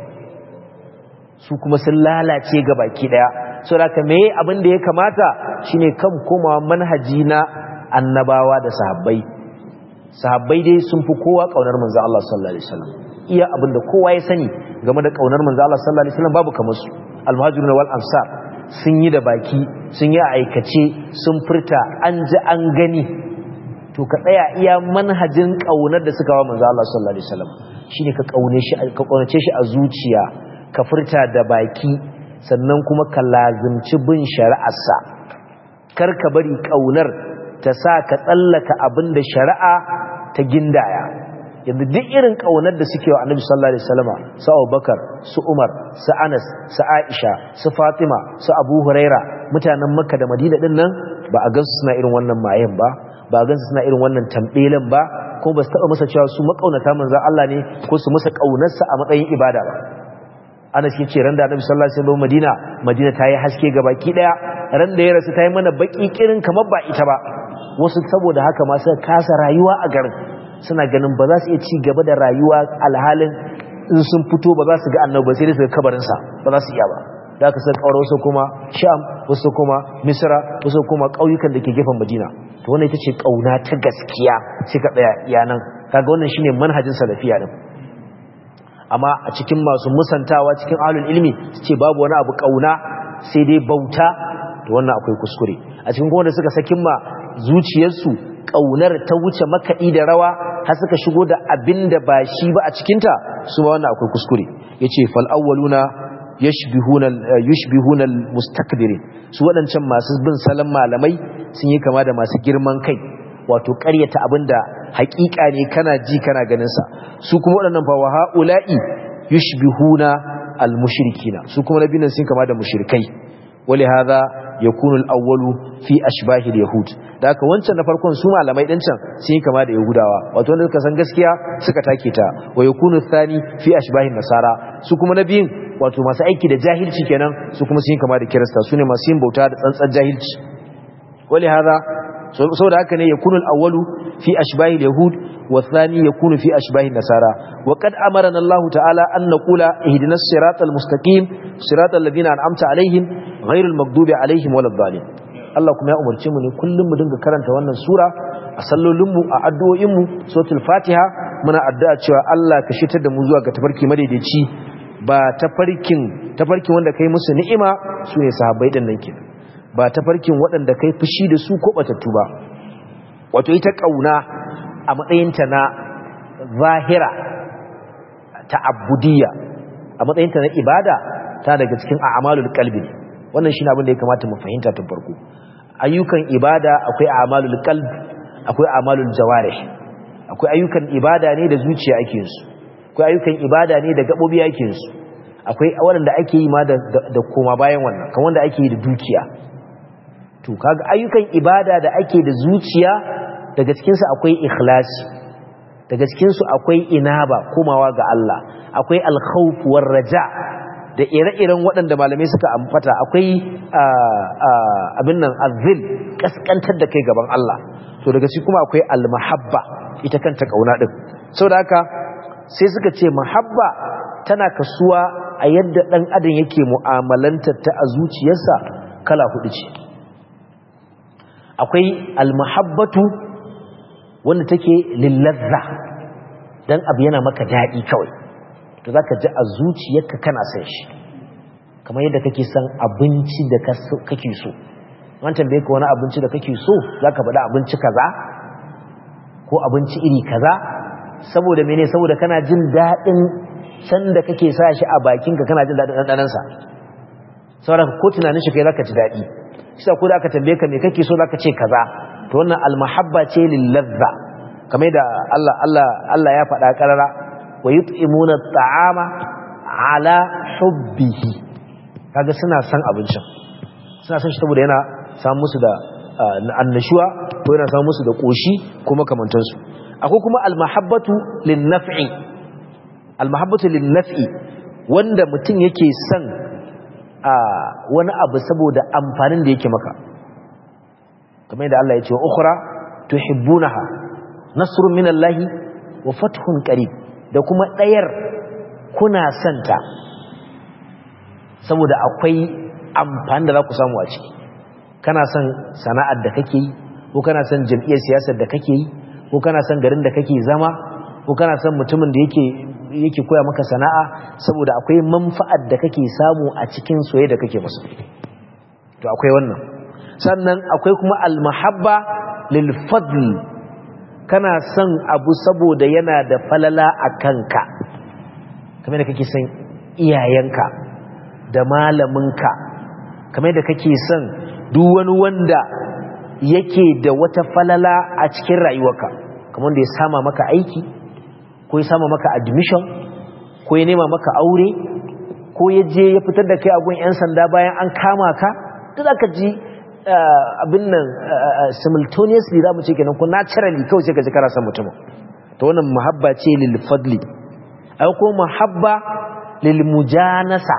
su kuma sun lalace ga baki daya so da me abin da ya kamata shine kan komawa manhaji na annabawa da sahabbai sahabbai dai sun fi kowa kaunar manzo Allah sallallahu alaihi wasallam iya abin da kowa ya sani game da kaunar manzo Allah sallallahu alaihi wasallam babu kamar su al-muhajirun wal ansar sun yi da baki sun yi a aikace sun furta an ji an gani to ka tsaya iya manhajin kaunar da suka wa manzo Allah sallallahu alaihi wasallam shine ka kaune shi ka kaunace shi a zuciya ka furta da baki sannan kuma ka lazimci bin shari'arsa kar ka bari kaunar ta sa ka tsallaka abin da shari'a ta gindaya yanzu duk irin kaunar da suke wa annabi sallallahu alaihi wasallama su Abubakar su Umar su Anas su Aisha su Fatima su Abu Huraira mutanen Makka da Madina din nan ba a gansu suna irin wannan mayen ba ba a gansu suna irin wannan tambelen ba ko ba su taba masa cewa su makaunata manzon Allah ne ko su masa kaunarsa a matsayin ibada ba Anas yace ran da Annabi sallallahu alaihi wasallam Madina Madina ta yi haske ga baki daya ran da ya rasu ta yi mana baki kirin kamar ba ita ba wasu saboda haka ma suka kasa rayuwa a garin suna ganin ba za su iya ci gaba da rayuwa alhalin in sun fito ba za su ga annabi sai dai su ga kabarinsa ba za su iya ba da aka san kawar wasu kuma sham wasu kuma misra wasu kuma ƙauyukan da ke gefen madina to wannan ita ce ƙauna ta gaskiya sai ka tsaya yanan kaga wannan shine manhajin salafiya din amma a cikin masu musantawa cikin ahlul ilmi su ce babu wani abu ƙauna sai dai bauta to wannan akwai kuskure a cikin kuma da suka sakin ma zuciyarsu ƙaunar ta wuce makaɗi da rawa har suka shigo da abin da ba shi ba a cikinta su ma wannan akwai kuskure ya ce fal'awwaluna yushbihuna mustakbirin su waɗancan masu bin salon malamai sun yi kama da masu girman kai wato ƙaryata abin da haƙiƙa ne kana ji kana ganinsa su kuma waɗannan fa wa ha'ula'i yushbihuna al-mushrikina su kuma nabinan sun kama da mushrikai wali hadha yakunu al-awwalu fi ashbahi al-yahud da haka wancan na farkon su malamai din can sun yi kama da yahudawa wato wanda suka san gaskiya suka take ta wa yakunu thani fi ashbahi nasara su kuma nabiyin wato masu aiki da jahilci kenan su kuma sun yi kama da kirista su ne masu yin bauta da tsantsan jahilci wali hadha saboda haka ne yakunu al-awwalu fi ashbahi al-yahud wa thani yakunu fi ashbahi nasara wa qad amarana Allah ta'ala an naqula ihdinas siratal mustaqim siratal ladina an'amta alaihim ghairul maghdubi alaihim waladdallin Allah kuma ya umarce mu ne kullum mu dinga karanta wannan sura a sallolin mu a addu'o'in mu suratul fatiha muna addu'a cewa Allah ka shitar da mu zuwa ga tafarki madaidaici ba tafarkin tafarkin wanda kai musu ni'ima sune sahabbai din nan kenan ba tafarkin waɗanda kai fushi da su ko batattu ba wato ita kauna a matsayinta na zahira ta'abbudiyya a matsayinta na ibada ta daga cikin a'malul qalbi wannan shine abin da ya kamata mu fahimta tun farko ayyukan ibada akwai a'malul qalb akwai a'malul jawarih akwai ayyukan ibada ne da zuciya ake yin su akwai ayyukan ibada ne da gabobi ake yin su akwai wanda ake yi ma da da koma bayan wannan kan wanda ake yi da dukiya to kaga ayyukan ibada da ake da zuciya daga cikin su akwai ikhlasi daga cikin su akwai inaba komawa ga Allah akwai alkhawf war raja da ire-iren waɗanda malamai suka amfata akwai abin nan azil kaskantar da kai gaban Allah to daga shi kuma akwai almahabba ita kanta kauna din saboda haka sai suka ce mahabba tana kasuwa a yadda ɗan adam yake mu'amalantar ta a zuciyarsa kala hudu ce akwai almahabbatu wanda take lillazza dan abu yana maka daɗi kawai to za ka ji a zuciyarka kana son shi kamar yadda kake son abinci da kake so an tambaye ka wani abinci da kake so za ka faɗa abinci kaza ko abinci iri kaza saboda mene saboda kana jin daɗin san da kake sa shi a bakinka kana jin daɗin ɗanɗanansa saboda ko tunanin shi kai za ka ji daɗi shi ko da aka tambaye ka me kake so za ka ce kaza to wannan almahabba ce lillazza kamar da Allah Allah Allah ya faɗa ƙarara wa yut'imuna at'ama ala hubbihi kaga suna san abincin suna san shi saboda yana samu musu da annashuwa ko yana samu musu da koshi kuma kamantansu akwai kuma almahabbatu linnaf'i almahabbatu linnaf'i wanda mutum yake son wani abu saboda amfanin da yake maka kamar yadda Allah ya ce wa ukhra tuhibbunaha nasrun minallahi wa fathun qarib da kuma ɗayar kuna santa saboda akwai amfani da za ku samu a ciki kana son sana'ar da kake yi ko kana son jam'iyyar siyasar da kake yi ko kana son garin da kake zama ko kana son mutumin da yake yake koya maka sana'a saboda akwai manfa'ar da kake samu a cikin soyayya da kake masa to akwai wannan sannan akwai kuma almahabba lil fadl kana son abu saboda yana da falala a kanka kamar da kake son iyayenka da malaminka kamar da kake son duk wani wanda yake da wata falala a cikin rayuwarka kamar da ya sama maka aiki ko ya sama maka admission ko ya nema maka aure ko ya je ya fitar da kai a gun 'yan sanda bayan an kama ka duk aka ji abin nan simultaneously za mu ce kenan ko naturally kawai sai ka ji kana son mutum to wannan muhabba ce lil fadli ai ko muhabba lil mujanasa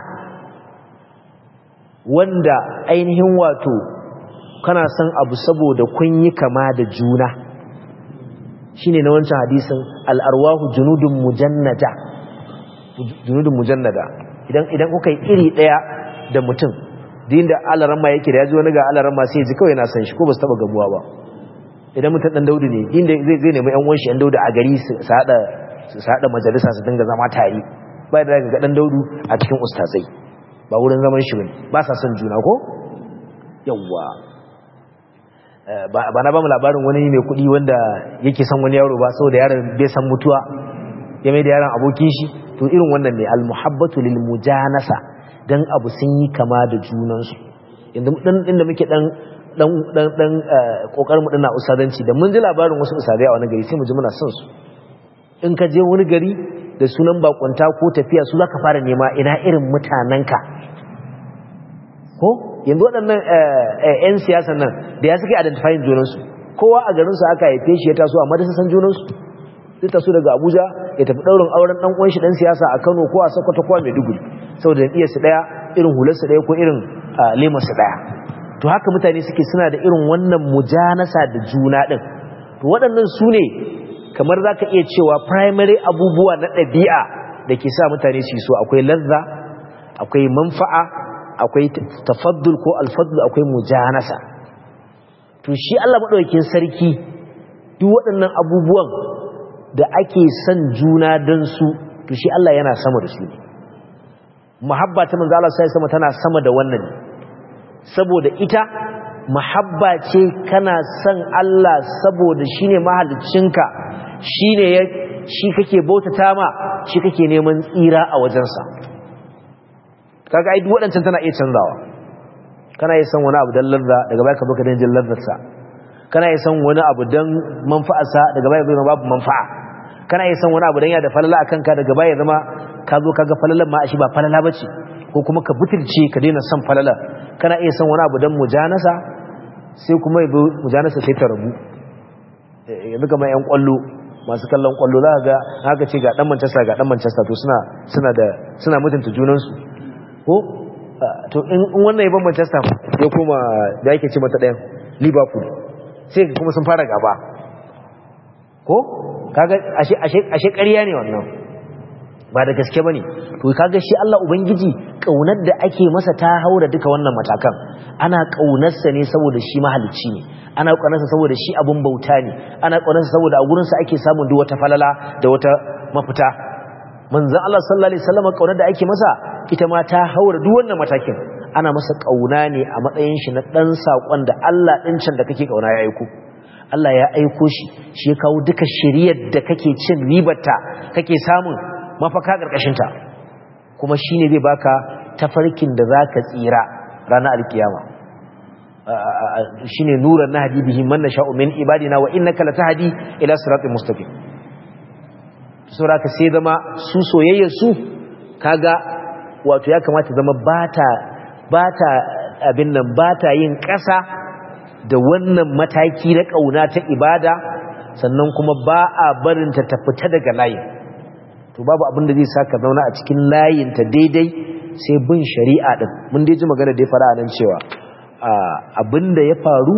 wanda ainihin wato kana son abu saboda kun yi kama da juna shine na wancan hadisin al-arwahu junudun mujannada junudun mujannada idan idan kuka yi iri daya da mutum din da alarama yake da yaji wani ga alarama sai ji kawai yana san shi ko ba su taba gamuwa ba idan mutum dan daudu ne din da zai zai nemi yan uwan shi yan daudu a gari su hada su hada majalisa su dinga zama tare ba da ga dan daudu a cikin ustazai ba wurin zaman shi bane ba sa son juna ko yawwa ba na ba mu labarin wani mai kuɗi wanda yake son wani yaro ba saboda yaron bai san mutuwa ya mai da yaron abokin shi to irin wannan ne almuhabbatu lil mujanasa dan abu sun yi kama da junansu inda dan inda muke dan dan dan dan kokarin mu dana usadanci da mun ji labarin wasu usadai a wani gari sai mu ji muna son su in ka je wani gari da sunan bakunta ko tafiya su zaka fara nema ina irin mutanenka ko yanzu waɗannan 'yan siyasan nan da ya suke identifying junansu kowa a garinsu aka haife shi ya taso amma da san junansu zai taso daga abuja ya tafi ɗaurin auren ɗan ƙwanshi ɗan siyasa a kano ko a sokoto ko a maiduguri saboda iya su ɗaya irin hularsu ɗaya ko irin lemarsu ɗaya to haka mutane suke suna da irin wannan mujanasa da juna ɗin to waɗannan su ne kamar za ka iya cewa primary abubuwa na ɗabi'a da ke sa mutane su so akwai lazza akwai manfa'a akwai tafaddul ko alfaddul akwai mujanasa to shi Allah madaukakin sarki duk waɗannan abubuwan da ake son juna don su to shi Allah yana sama da su ne muhabba ta manzo Allah sai sama tana sama da wannan ne saboda ita muhabba ce kana son Allah saboda shine mahaliccinka shine ya shi kake bautata ma shi kake neman tsira a wajensa kaga ai duk waɗancan tana iya canzawa kana iya san wani abu dan ladda daga baya ka baka dan jin laddarsa kana iya san wani abu dan manfa'arsa daga baya zai babu manfa'a kana iya san wani abu dan ya da falala akan ka daga baya zama ka zo kaga falalan ma shi ba falala bace ko kuma ka butulce ka daina san falala kana iya san wani abu dan mujanasa sai kuma yazo mujanasa sai ta rabu yanzu kamar yan kwallo masu kallon kwallo za ga haka ce ga dan Manchester ga dan Manchester to suna suna da suna mutunta junansu ko to in wannan ya ban Manchester ya koma da yake ce mata ɗayan Liverpool sai kuma sun fara gaba ko kaga ashe ashe ashe ƙarya ne wannan ba da gaske bane to kaga shi Allah ubangiji kaunar da ake masa ta haura duka wannan matakan ana kaunarsa ne saboda shi mahalicci ne ana kaunarsa saboda shi abun bauta ne ana kaunarsa saboda a gurin sa ake samun duk wata falala da wata mafita manzon Allah sallallahu alaihi wasallam kaunar da ake masa ita ma ta haura duk wannan matakin ana masa kauna ne a matsayin shi na dan sakon da Allah din can da kake kauna ya aiko Allah ya aiko shi shi ya kawo duka shiriyar da kake cin ribarta kake samun mafaka karkashin ta kuma shine zai baka tafarkin da zaka tsira ranar alkiyama shine nuran nahdi bihi man nasha'u min ibadina wa innaka latahdi ila siratin mustaqim sura ka sai zama su soyayyar su kaga wato ya kamata zama bata bata abin nan bata yin ƙasa da wannan mataki na kauna ta ibada sannan kuma ba a barin ta ta fita daga layin to babu abin da zai saka zauna a cikin layin ta daidai sai bin shari'a din mun dai ji magana da ya fara nan cewa abin da ya faru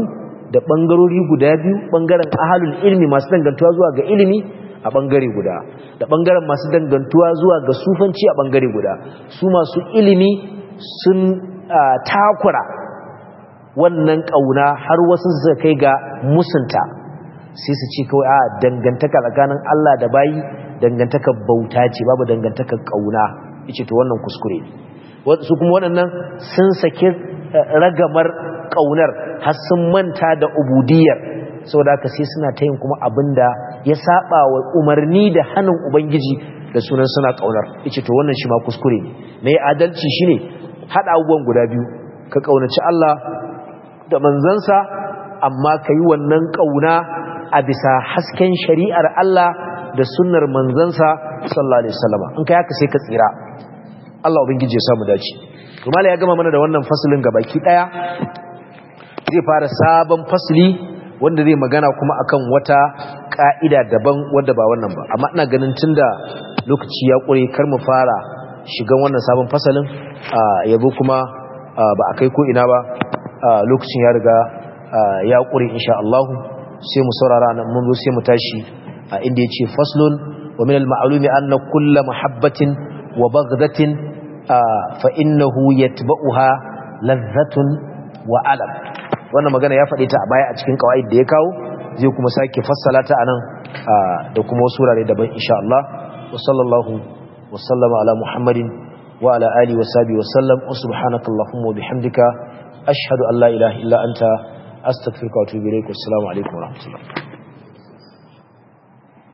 da bangarori guda biyu bangaren ahalul ilmi masu dangantuwa zuwa ga ilimi a bangare guda da bangaren masu dangantuwa zuwa ga sufanci a bangare guda su masu ilimi sun takura wannan kauna har wasu suka kai ga musunta sai su ce kawai a dangantaka tsakanin Allah da bayi dangantaka bauta ce babu dangantaka kauna yace to wannan kuskure ne su kuma waɗannan sun saki ragamar kaunar har sun manta da ubudiyar saboda haka sai suna ta yin kuma abinda ya saba wa umarni da hannun ubangiji da sunan suna kaunar yace to wannan shi ma kuskure ne mai adalci shine hada abubuwan guda biyu ka kaunaci Allah da manzansa amma ka yi wannan kauna a bisa hasken shari'ar Allah da sunnar manzansa sallallahu alaihi wasallam in kai haka sai ka tsira Allah ubangiji ya samu dace kuma ya gama mana da wannan fasalin gabaki daya zai fara sabon fasli wanda zai magana kuma akan wata ka'ida daban wanda ba wannan ba amma ina ganin tunda lokaci ya kure kar mu fara shigan wannan sabon fasalin yabo kuma ba a kai ko ina ba lokacin ya riga ya kure insha Allah sai mu saurara nan mun zo sai mu tashi inda yace faslun wa min al-ma'lumi anna kullu mahabbatin wa baghdatin fa innahu yatba'uha ladhatun wa alam wannan magana ya faɗe ta a baya a cikin kawai da ya kawo zai kuma sake fassala ta anan da kuma wasu wurare daban insha Allah wa sallallahu wa sallama ala muhammadin wa ala ali wa sahbihi wa sallam wa subhanakallahumma wa bihamdika ashhadu an la ilaha illa anta astaghfiruka wa atubu ilaik assalamu alaikum wa rahmatullah